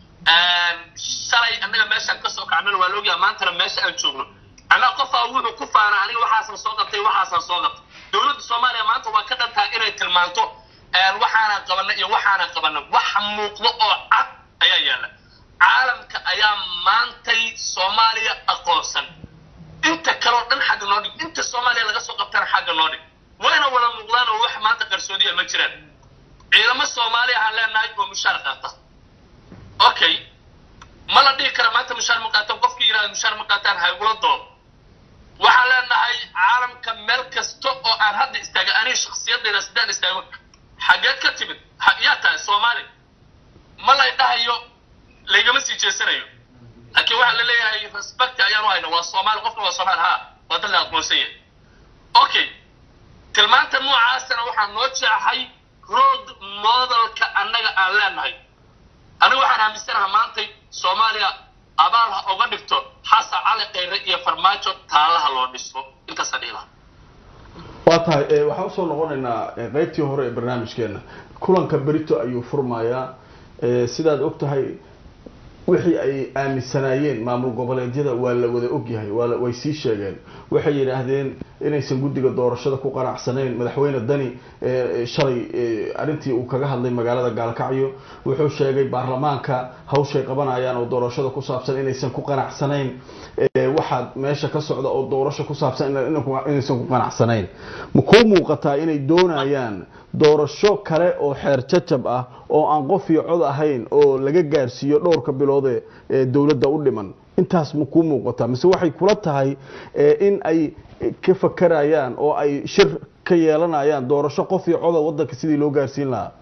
shalay annaga meeshaan kasoo kacnana waa laogyaha maantana meesha aan joogno annaga qofaa wuxuu ku faana aniga waxaasan soo qabtay waxaasan soo qabtay dowladda soomaaliya maanta waa ka dhantaa inay tilmaanto waxaana qabana iyo waxaana qabana wax muuqdo oo cad ayaa yaalla caalamka ayaa maantay soomaaliya aqoonsan inta kaleo dhan xagga noo dhig inta soomaaliya laga soo qabtana xagga noo dhig wayna wada muuqdaan oo wax maanta qarsoodiya ma jiraan ciidamo soomaaliya aan leenahay oo mushaar qaata okay ma la dhihi kara maanta mushaar ma qaataan qofkii yidhahda mushaar ma qaataan haygula doodo waxaan leenahay caalamka meel kasta oo aan hadda istaaga aniga shaksiyadayda sidaan istaago xageed ka timid yaa tahay soomaali ma lay dhahayo laygama sii jeesanayo laakiin waxaa la leeyahay respect ayaan u hayna waa soomaali qofka waa soomaali ha waa dad la aqoonsan yahay okay tilmaanta noocaasana waxaa noo jeexay road modelka annaga aan leenahay aniga waxaan aaminsanaha maantay soomaaliya abaal ha oga dhigto xasan cali khayre iyo farmaajo taalaha loo dhiso intaasa dhiilaha waa tahay waxaan usoo noqonaynaa qeybtii hore ee barnaamijkeena kulanka berito ayuu furmayaa sidaad og tahay wixii ay aaminsanaayeen maamul goboleedyada waa la wada ogyahay waa way sii sheegeen waxay yidhaahdeen inaysan guddiga doorashada ku qanacsanayn madaxweyne dani shalay arrintii uu kaga hadlay magaalada gaalkacyo wuxuu sheegay baarlamaanka hawshay qabanayaan oo doorashada ku saabsan inaysan ku qanacsanayn waxaa meesha ka socda oo doorasho ku saabsan inaysan ku qanacsanayn ma kuu muuqataa inay doonayaan doorasho kale oo xeer jajab ah oo aan qof iyo cod ahayn oo laga gaarsiiyo dhowrka biloode ee dowladda u dhiman intaas ma kuu muuqataa mise waxay kula tahay in ay ka fakarayaan oo ay shir ka yeelanayaan doorasho qof iyo coda waddanka sidii loo gaarsiin lahaa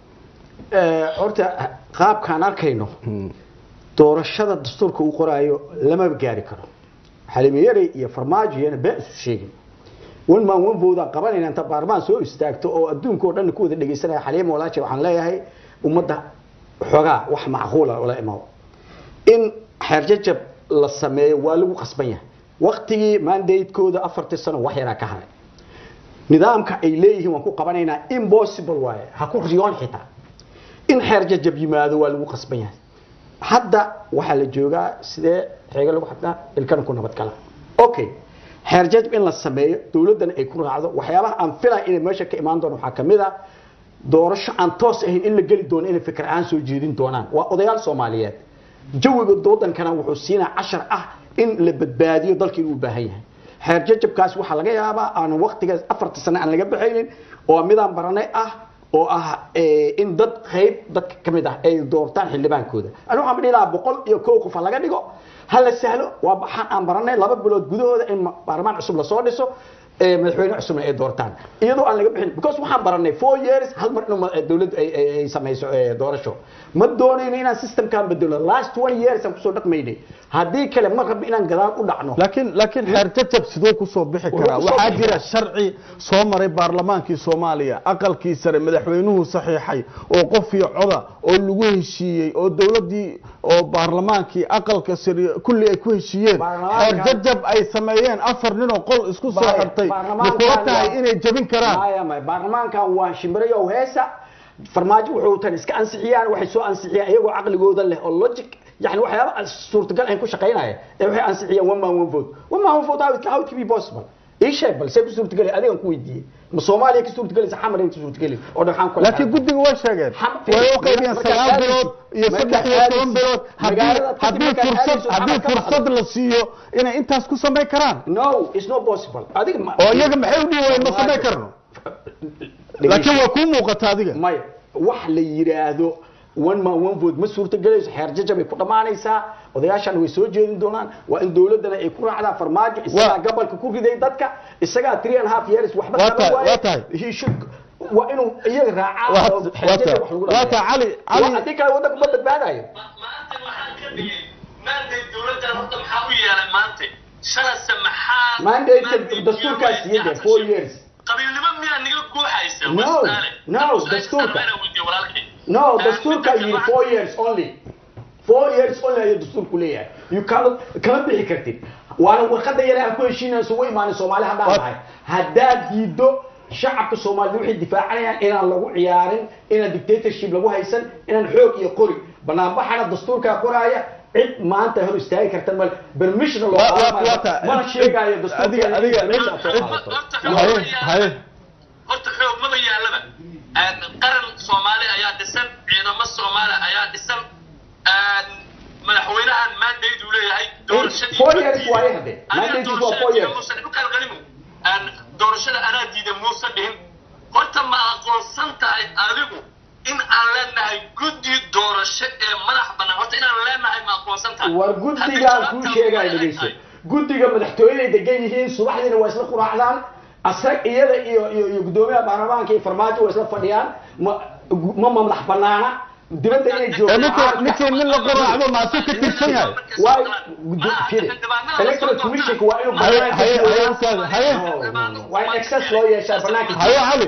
horta qaabkaan arkayno doorashada dastuurka uu qoraayo lamaba gaari karo xalimayare iyo farmaajo iyana been isu sheegin wan maan wan voodaan qabanayna inta baarmaan soo istaagto oo adduunka oo dhan ku wada dhegaysanaya xaliima walaaji waxaan leeyahay ummadda xoogaa wax macquula ola imaado in xeerjajab la sameeyo waa lagu qasban yahay waktigii mandatekooda afartii sano wax yaraa ka haray nidaamka ay leeyihiin waan ku qabanaynaa impossible waaye ha ku riyoon xitaa in xeerjajab yimaado waa lagu qasban yahay hadda waxaa la joogaa sidee xeega lagu xadnaa ilkana ku nabadgala okay xeerjajab in la sameeyo dowladdana ay ku raacdo waxyaabaha aan filaya inay meesha ka imaan doona waxaa kamid a doorasho aan toos ahayn in la geli doono inay fikir ahaan soo jeedin doonaan waa odayaal soomaaliyeed jawiga wadankana wuxuu siinaa cashar ah in la badbaadiyo dalka inuu u baahan yahay xeer jajabkaas waxaa laga yaabaa aan waqtigaas afarta sane aan laga baxaynin oo midaan baranay ah oo ah in dad qayb dadka ka mid ah ay doortaan xildhibaankooda ani waxaan dhihi lahaa boqol iyo kow qof ha laga dhigo ha la sahlo waa waxaan aan baranay laba bilood gudahooda in baarlamaan cusub lasoo dhiso madaxweyne cusubna ay doortaan iyadoo aan laga bixin because waxaan baranay four years hal mar inuu dowladdu ay samayso doorasho ma doonayno inaan systemkan bedelo last one years aan kusoo dhaqmaynay haddii kale ma rabno inaan gadaal u dhacno laakiin laakiin xeer jajab siduu kusoo bixi karaa Wuxuu kusoo waxaa bixi jira karaa. sharci soo maray baarlamaankii soomaaliya aqalkii sare madaxweynuhu saxiixay oo qof iyo coda oo lagu heshiiyey oo dowladdii oo baarlamaankii aqalka sare kulli ay ku heshiiyeen Baarlamaanka- xeer jajab ay sameeyeen afar nin oo qol isku soo Baar- xirtay ma baarlamaankan kula tahay waa- inay jebin karaan maya maya baarlamaankan waa shimbirayo heesa farmaajo wuxuu tan iska ansixiyaan waxay soo ansixiyaan iyagoo caqligooda leh oo logic yani waxyaaba aan suurtagal ayn ku shaqaynaya ee waxay ansixiyeen one man one vote one man one vote how it, how it can be possible ii sheeg bal see ku suurtagelay adigan ku weydiiyey ma soomaaliya ka suurtagelaysa xamar ay ka suurtagelay oo dhan waxaan ku laakiin guddiga way sheegeen Xam- way u qaybiyeen markaad sagaal aadaysid- bilood iyo markaad saddex iyo toban aadaysid- bilood haddii magaalada kadib haddii markaad fursad aadaysid haddii waxaad ka fursad la siiyo inay intaas ku samayn karaan no it's not possible adiga ma oo iyaga maxay u dhihi waayeen ma samayn karno laakiin waa kuu muuqata adiga maya wax la yiraahdo one man one vote ma suurtagelayso xeer jajabay ku dhammaanaysaa odayaashan way soo jeedin doonaan waa in dowladana ay ku raacdaa farmaajo isagaa Waa- gobolka ku riday dadka isagaa three and a half years waxba Waa qaban tahay- waaye. waa tahay. He should- waa inuu iyaga raacaa Waa- oo xeer waa jajab tahay- wax lagu waa dhameeyo. tahay cali Waa cali haddii kale waddanka ma badbaadayo maanta waxaan ka dhigay maantay dowladdan horta maxaa u yeelay maanta shalase maxaa mandate dastuurkaas siiyey de four years qabiilnimo miyaa niga guuxaysa No, wasaale no, dastuurka. weydiye walaalkay no Eh, dastuurka midda yiri kale four years only four years only ayuu dastuurku leeyahay you cannot kama bixi kartid waana warqada yare aan ku heshiinayso way imaanin soomaali haddaan What? nahay haddaad diido shacabka soomaalida waxay difaacanayaan inaan lagu ciyaarin inaan dictatorship lagu haysan inaan xoog iyo qori banaanbaxana dastuurkaa qoraaya cid maanta hor istaagi karta mal permission loo Waa- waa- qaadanayo. waa ta- mana sheegayo adiga- dastuurka adiga- meesha aad soo cid- qaadato. horta haye xoog ma haye yaalaba horta xoog maba yaalaba qaran soomaali ayaa dhisan ciidamo soomaali ayaa dhisan madaxweynahan mandate uu leeyahay doorashadii four years waaye hadde. Mandate is waa four years. doorashada anaa diiday muuse dhihin horta ma aqoonsan tahay adigu in aan leenahay guddi doorasho ee madax bannaan horta inaan leenahay ma aqoonsan tahay war guddigaan kuu sheegaya dhegeyso guddiga madaxtooyaday degan yihiin subaxdiina waa isla quraacdaan asag iyada iyo iyo iyo guddoomiyaha baarlamaanka iyo farmaajo waa isla fadhiyaan ma ma madax banaana dibadda inay ee joogto ninkii ninkii nin la qoraacdo maasuu ka tirsan yahay Waay, guddo- firi. electoral commissionka waa inuu haye banaanka haye haye joogaan. ustaad haye No, no, no. waa in access loo yeeshaa banaanka haye cali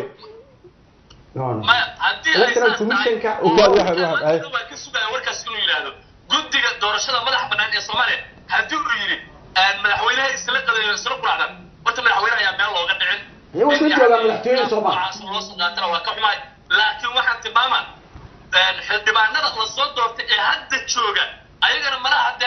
No, no. maya haddii ay Electoral saas Commissionka tahay, Ustaad, oo waxaad- waxaad- maanta waa ka sugaya warkaas inuu yidhaahdo guddiga doorashada madax bannaan ee soomaaliya haddii uu yidhi madaxweynaha isla qadayo isla quraacdan horta madaxweyne ayaa meel looga dhicin Iyo wuxuu joogaa madaxtooyada Soomaaliya. Noocaas loo soo qaatana waa ka xumaay laakiin waxaan tilmaamaa xildhibaanada la soo doortay ee hadda jooga ayagana malaha hadda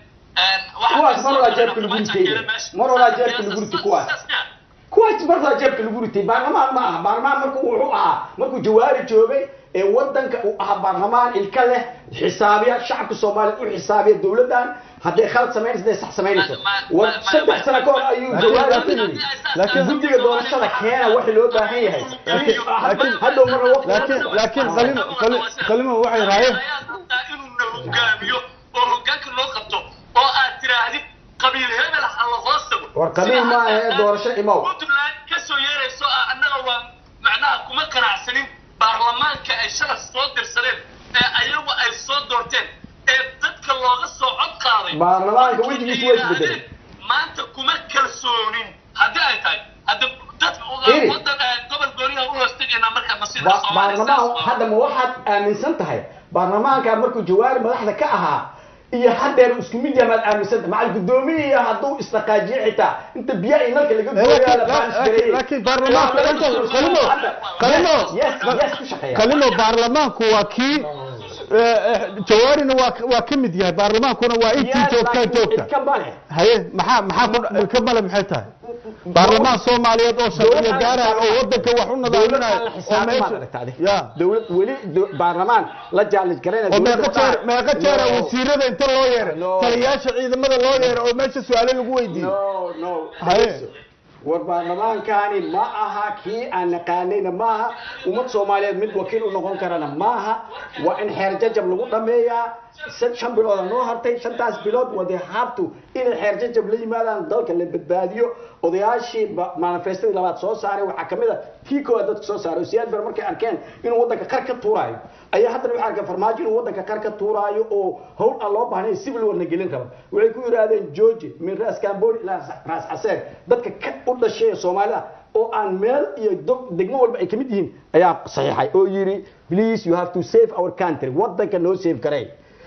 Kuwaas mar walaa jeebka lagu ritay. Mar walaa jeebka lagu ritay kuwaas. kuwaas markaa jeebka lagu ritay baarlamaan ma aha baarlamaan markuu wuxuu ahaa markuu jawaari joogay ee wadanka uu ahaa baarlamaan ilka leh xisaabiya shacabka soomaaliya u xisaabiya dowladdan hadday khalad samaynayso hadday sax samaynayso war saddex sano ka hor ayuu jawaari ku yidhi laakiin- guddiga doorashada keena waxa loo baahan yahay laakiin- hadhow marna waqti laakiin laakiin qalimo qali- qalimo waxay raayeen inuu na hogaamiyo oo hogaanka loo qabto oo aad tiraahdid qabiil hebel ha la hoos tago War qabiil ma ahe, doorasho imow. puntland ka soo yeerayso ah annaga waa macnaha kuma qanacsanin baarlamaanka ay shalay soo dirsadeen ee ayagu ay soo doorteen ee dadka looga soo cod qaaday Baarlamaanka Markii wejigiisu ay waa isbedelay. yidhaahdeen, maanta kuma kalsoonin haddii ay tahay hadda dad Iri. wadan eh, gobol gooniyaha u hoostegaynaa marka masiirka Ba- Soomaaliya baarlamaan sidaas waa. hadda ma waxaad aaminsan tahay baarlamaanka markuu jawaari madaxda ka ahaa iyo haddeer isku mid yahay maad aaminsan tahay macal guddoomiye hadduu isdhaqaajiyo xitaa inta biyaha iyo nalka laga gooyaa la laakiin- baanis laakiin- gareeyey. laakiin baarlamaanka Waa inta- laga soo- qalimo qalimo yes yes ku shaqeeya qalimo baarlamaanku waa kii eh, eh, jawaarina waa waa ka mid yahay baarlamaankuna waa intii Yes, joogtaa laakiin joogta idka male haye maxaa maxaa ku ka male maxay tahay baarlamaan soomaaliyeed oo sharciyo gaaraya oo wadanka wax u nadaaminaya dowladda la oo xisaabtan meesha- baad aragtaa adiga. ya dowlad weli do- baarlamaan la jaalij garayna oo dowladda meeqa jeer waxaa- meeqa jeera No. wasiirada inta loo yeeray No. taliyayaasha ciidamada loo yeeray oo meesha su-aalo lagu weydiiyey no no Haye. war baarlamaankani ma aha kii aan naqaanayna ma aha ummad soomaaliyeed mid wakiil u noqon karana ma aha waa in xeer jajab lagu dhameeyaa sad- shan bilooda noo hartay shantaas bilood wade habtu inay xeer jajab la yimaadaan dalka la badbaadiyo odayaashii ba- manifestadii labaad soo saaray waxaa kamid a tii koowaad dadka soo saaray oo siyaad bar markay arkeen inuu wadanka qar ka tuuraayo ayaa haddana waxay arkeen farmaajo inuu wadanka qar ka tuuraayo oo howl aan loo baahnayn civil warna gelin rabo waxay ku yidhaahdeen georgi min ras cambodi ilaa ras caseer dadka ka u dhashay ee soomaalida oo aan meel iyo dog- degmo walba ay kamid yihiin ayaa saxiixay oo yidhi please you have to save our country wadanka noo save garay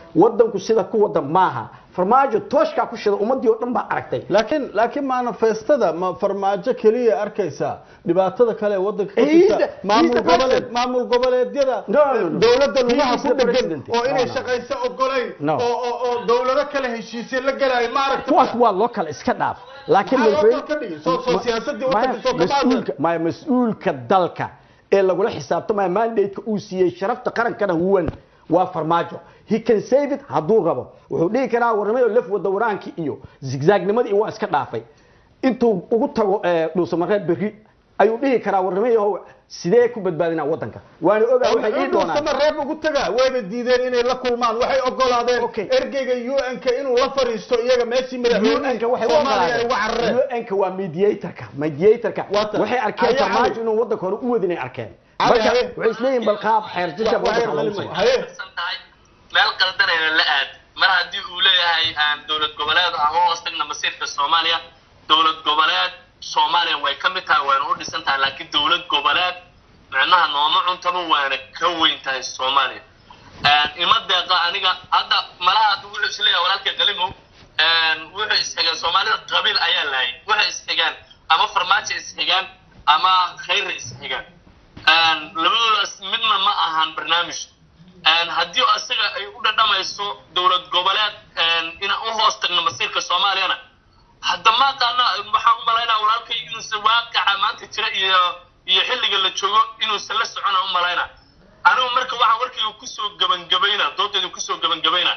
wadanku sida ku wada maaha farmaajo tooshkaa ku shida ummadii oo dhan baa aragtay laakiin laakiin manifestada ma farmaajo keliya arkaysaa dhibaatada kale ee wadanka ka He is jirta the- maamul he is the goboleed president. maamul goboleedyada No, no, no. dowladda He lugaha is ku the dhegan president. oo inay No, no. shaqayso ogolayn No. oo oo- oo dowlado kale heshiisye la galayo ma aragta kuwaas waa loo kale iska dhaaf laakiin Maxaa loo madaxweyne- kala ka dhigi? Soo- soo Ma- siyaasadii maya, wadanka soo kama mas-uulka maya mas-uulka dalka ee lagula xisaabtamaya mandate-ka uu siiyey sharafta qarankana huwan waa farmaajo he can save it hadduu rabo wuxuu dhihi karaa warnimada laf wada waraankii iyo zigzaagnimadii waa iska dhaafay intuu ugu tago eh, dhuusamareeb berri ayuu dhihi karaa warnimayahow sidee ku badbaadinaa wadanka waana ogaa waxay ii doonaan sama reeb ugu taga wayba diideen inay la kulmaan waxay ogolaadeen Okay. ergeyga un-ka inuu la fariisto iyaga meeshii madaxweynaha UN-ka waxay u soomaaliya ay uga ogolaadeen carareen UN-ka waa mediator-ka mediator-ka Waa tan. waxay arkeen Haye, farmaajo haye. inuu wadanka hore u wadin ay arkeen Haye, marka haye. waxay isleeyihin bal qaab xeer jajab Waa- waa wadanka lagu haye. sameeyo. Haye. san tahay meel qaldanayna la aad mar haddii uu leeyahay aan dowlad goboleed ah oo hoostagna masiirka soomaaliya dowlad goboleed soomaaliya way ka mid tahay wayna u dhisan tahay laakiin dowlad goboleed micnaha nooma cuntaba waana ka weyn tahay soomaaliya ima deeqa aniga hadda malaha hadda wuxuu isleeyahay walaalka qalimow wuxuu isxigeen soomaalida qabiil ayaa laayay waxay isxigaan ama farmaajo isxigaan ama khayra isxigaan labadoodaas midna ma ahan barnaamij haddii isaga ay u dhadhamayso dowlad goboleed inaan u hoos tagno masiirka soomaaliyana hadda maaqaana waxaan u malaynaa walaalkay inuusan waaqaca maanta jira iyo iyo xilliga la joogo inuusan la socona u malaynaa anigu marka waxaan warkayga kusoo gebangabaynaa doodeeda kusoo gebangabaynaa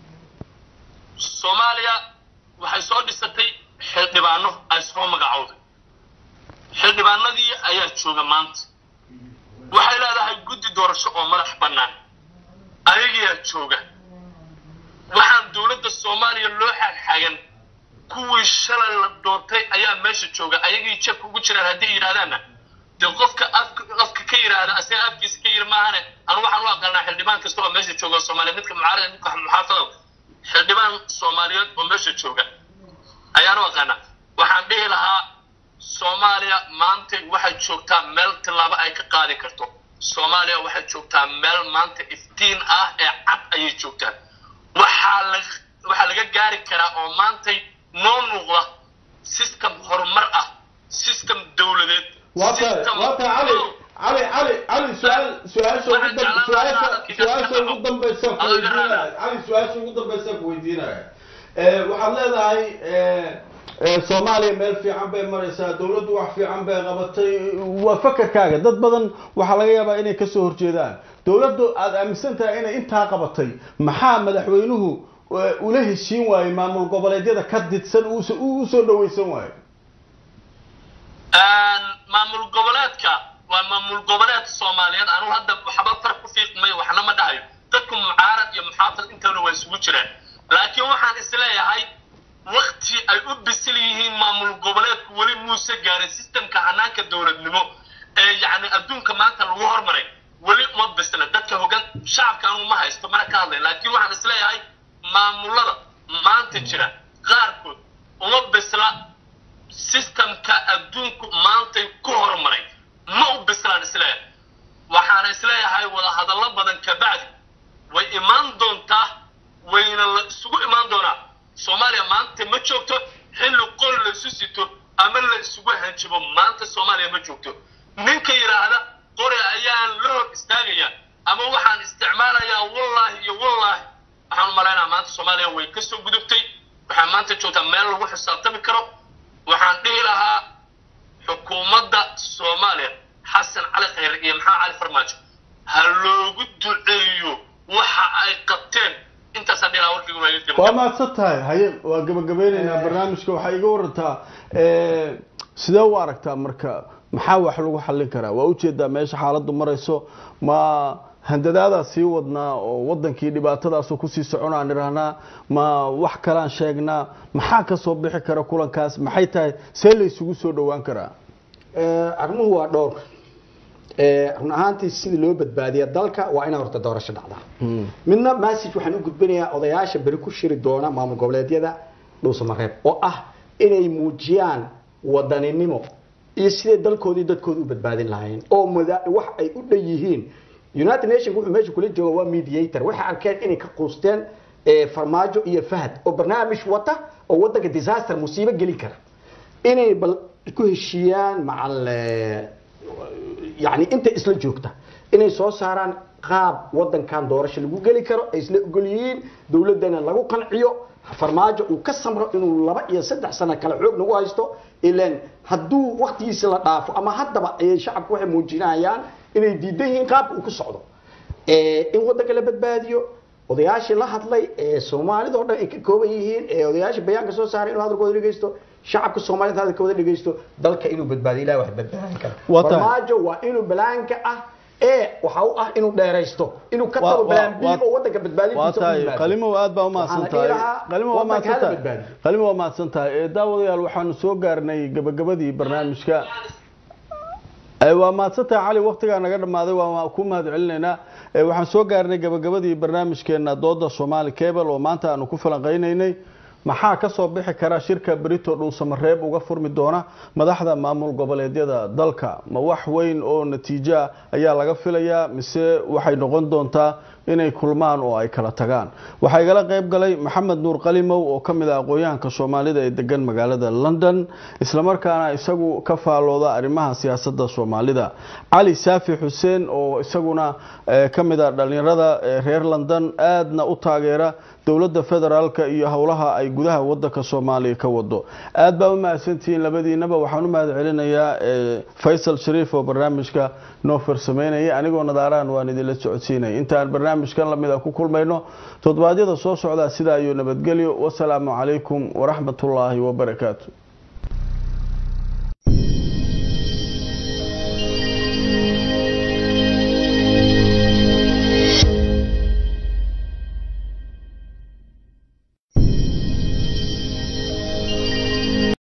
soomaaliya waxay soo dhisatay xildhibaano ay soo magacowday xildhibaanadii ayaa jooga maanta waxay leedahay guddi doorasho oo madax bannaan ayagiyaa jooga waxaan dowladda soomaaliya loo xagxagan kuwii shalay la doortay ayaa meesha jooga ayagii jabka ugu jiraan haddii yidhahdaanna dee qofka afka afka ka yidhaahda asaga afkiisa ka yidhi maahane anu waxaan u aqaanaa xildhibaan kasta oo meesha jooga soomaaliya midka mucaarada midka muxaafadada xildhibaan soomaaliyeed oo meesha jooga ayaan u aqaanaa waxaan dhihi lahaa soomaaliya maanta waxay joogtaa meel tillaabo ay ka qaadi karto soomaaliya waxay joogtaa meel maanta iftiin ah ee cad ayay joogtaa waxaa la waxaa laga gaari karaa oo maantay noo muuqda system horumar ah system dowladeed waa tahay system- waa tahay cali cali cali cali su-aal su-aasha ugu dam- su-aasha su-aasha ugu dambaysa ku weydiinaya cali su-aasha ugu dambaysa ku weydiinaya Eh, waxaad leedahay eh, eh, soomaaliya meel fiican bay maraysaa dowladdu wax fiican bay qabatay waa fakarkaaga dad badan waxaa laga yaabaa inay kasoo horjeedaan dowladdu aada aaminsan tahay inay intaa qabatay maxaa madaxweynuhu eh, ula heshiin waayey maamul goboleedyada ka didsan uusa- uu usoo dhawaysan waayo maamul goboleedka waa maamul goboleed soomaaliyeed anugu hadda waxba far ku fiiqmayo waxna ma dhahayo dadku mucaarad iyo muxaafad intana waa isugu jiraan laakiin waxaan isleeyahay wakti ay u bisil yihiin maamul goboleedku weli muuse gaarin sistemka hanaanka dowladnimo ee yacni adduunka maanta lagu hormaray weli uma bisla dadka hogaan shacabka anugu ma haysto mana ka hadlay laakiin waxaan isleeyahay maamulada maanta jira qaarkood uma bisla systemka adduunku maantay ku horumaray ma u bislaan isleeyahay waxaana isleeyahay wada hadallo badan kabacdi way imaan doontaa wayna la isugu imaan doonaa soomaaliya maanta ma joogto xilli qol la isu sito ama la isugu hanjibo maanta soomaaliya ma joogto ninka yidhaahda qori ayaan la hor istaagaya ama waxaan isticmaalayaa wallaahi iyo wallaahi waxaan u malaynaa maanta soomaaliya way kasoo gudubtay waxaa maanta joogtaa meel lagu xisaabtami karo waxaan dhihi lahaa xukuumadda soomaaliya xasan cali khayre iyo maxaa cali farmaajo ha loogu duceeyo waxa ay qabteen intaasaan dhihi lahaa warkaygu waa iga waa gabagaba mahadsan tahay haye waa gabagabeyneynaa barnaamijka waxaa iga warantaa eh, sidee u aragtaa marka maxaa wax lagu xallin karaa waa ujeedaa meesha xaaladdu marayso ma handadaadaa sii wadnaa oo wadankii dhibaatadaasu kusii soconaan idhahnaa ma wax kalaan sheegnaa maxaa kasoo bixi kara kulankaas maxay tahay see la isugu soo dhowaan karaa Eh, arrimuhu waa dhowr Eh, run ahaantii sidii loo badbaadiya dalka waa inay horta doorasho dhacdaa midna message waxaan u gudbinayaa odayaasha beri ku shiri doona maamul goboleedyada dhuusamareeb oo ah inay muujiyaan wadaninimo iyo siday dalkoodii dadkooda u badbaadin lahaayeen oo mada- wax ay u dhan yihiin united nation wuxuu meesha kula jooga waa mediator waxay arkeen inay ka quusteen ee farmaajo iyo fahad oo barnaamij wata oo wadanka disaster musiibo gelin kara inay bal ku heshiiyaan macal eh, yani inta isla joogta inay soo saaraan qaab wadankan doorasho lagu geli karo ay isla ogol yihiin dowladana lagu qanciyo farmaajo uu ka samro inuu laba iyo saddex sano kale xoog nagu haysto ilan hadduu waktigiisa la dhaafo ama haddaba ay shacabku waxay muujinayaan inay diidan yihiin qaabka uu ku socdo Eh, in wadanka la badbaadiyo odayaashii la hadlay ee soomaalida oo dhan ay ka kooban yihiin ee odayaashii bayaanka soo saaray inuu hadalkooda dhegeysto shacabka soomaalida hadalkooda dhegeysto dalka inuu badbaadiyo ilahi wax badbaadin kara Waa tahay. farmaajo waa inuu balaanka ah ee waxa u ah inuu dheeraysto inuu ka Waa- tago waa- balaan b waa- oo wadanka waa badbaadintiisa u tahay yimaado. qalimow aad baa umahadsan Waxaan dhihi tahay lahaa, qalimo waa wadanka mahadsan hala tahay badbaadiyo. qalimo waa mahadsan tahay ee daawadayaal waxaanu soo gaarnay gabagabadii barnaamijka Ee, waa mahadsan tahay cali waqtigaa naga dhammaaday waa ku mahad celinaynaa Ee, waxaan soo gaarnay gabagabadii barnaamijkeena dooda soomaali cable oo maanta aanu ku falanqaynaynay maxaa ka soo bixi kara shirka brito dhuusamareeb uga furmi doona madaxda maamul goboleedyada dalka ma wax weyn oo natiijo ah ayaa laga filayaa mise waxay noqon doontaa inay kulmaan oo ay kala tagaan waxaa igala qayb galay maxamed nuur qalimow oo ka mid ah aqoon-yahanka soomaalida ee degan magaalada london islamarkaana isagu ka faalooda arrimaha siyaasadda soomaalida cali saafi xuseen oo isaguna eh, ka mid ah dhalinyarada ee reer london aadna u taageera dowladda federaalka iyo howlaha ay gudaha wadanka soomaaliya ka wado aad baa u mahadsantihiin labadiinaba waxaan u mahad celinayaa eh, faysal shariif oo barnaamijka noo farsameynaya anigoo nadaarahan waan idinla socodsiinaya intaan barnaamijkan lamida ku kulmayno toddobaadyada soo socdaa sidaa iyo nabadgelyo wasalaamu calaykum waraxmatullaahi wabarakaatu